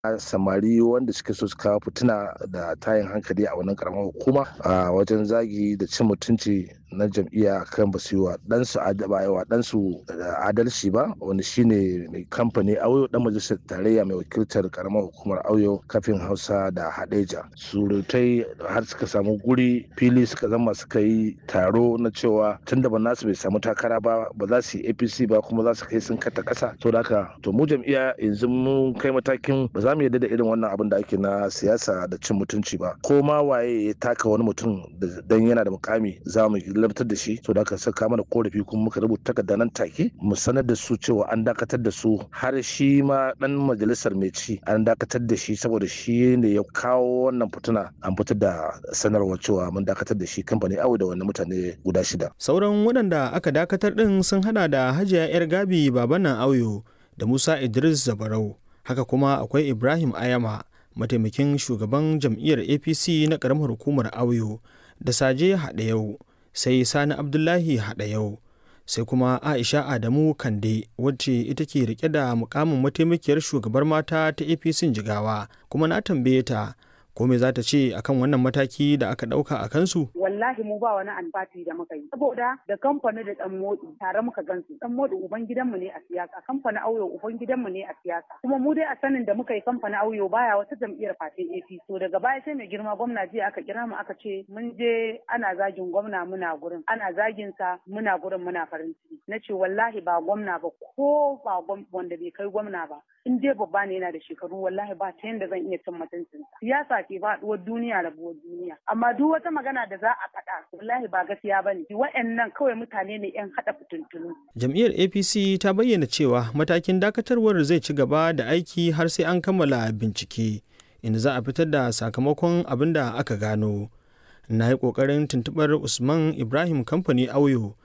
samari wanda suke so su kawo fitina da tayin hankali a wannan karamar hukuma a wajen zagi da cin mutunci na jam'iyya kan ba su yi wa ɗansu wa ɗansu adalci ba wani shine mai kamfani auyo dan majalisar tarayya mai wakiltar karamar hukumar auyo kafin hausa da hadeja surutai har suka samu guri fili suka zama suka yi taro na cewa tunda ba nasu bai samu takara ba ba za su yi apc ba kuma za su kai sun kata kasa to haka to mu jam'iyya yanzu mun kai matakin ba za mu yarda da irin wannan abin da ake na siyasa da cin mutunci ba ko ma waye ya taka wani mutum dan yana da mukami za mu lartar da shi to da aka saka mana korafi kuma muka rubuta takarda nan take mu sanar da su cewa an dakatar da su har shi ma dan majalisar mai ci an dakatar da shi saboda shi ne ya kawo wannan fituna an fitar da sanarwar cewa mun dakatar da shi kamfani awo da wannan mutane guda shida sauran waɗanda aka dakatar din sun hada da hajiya yar gabi babanan auyo da musa idris zabarau haka kuma akwai ibrahim ayama mataimakin shugaban jam'iyyar apc na ƙaramar hukumar auyo da saje haɗayau sai sani abdullahi haɗayau sai kuma aisha adamu kande wacce ita ke rike da mukamin mataimakiyar shugabar mata ta apc jigawa kuma na tambaye ta ko me za ta ce akan wannan mataki da aka dauka a kansu? Wallahi mu ba wani alfati da muka yi. Saboda da kamfani da dan modi tare muka gansu. Dan modi uban gidanmu ne a siyasa, kamfani auyo uban gidanmu ne a siyasa. Kuma mu dai a sanin da muka yi kamfani auyo baya wata jam'iyyar fatin APC. So daga baya sai mai girma gwamna jiya aka kira mu aka ce mun je ana zagin gwamna muna gurin. Ana zagin sa muna gurin muna farin ciki. Na ce wallahi ba gwamna ba ko ba wanda bai kai gwamna ba. In dai babba ne yana da shekaru wallahi ba ta yanda zan iya cin mutuncinsa. Siyasa ke faɗuwar duniya rabuwar duniya amma duk wata magana da za a faɗa wallahi ba gaskiya ba ne wa'annan kawai mutane ne yan haɗa fitintunu. jam'iyyar apc ta bayyana cewa matakin dakatarwar zai ci gaba da aiki har sai an kammala bincike inda za a fitar da sakamakon abin da aka gano na yi ƙoƙarin tuntuɓar usman ibrahim kamfani auyo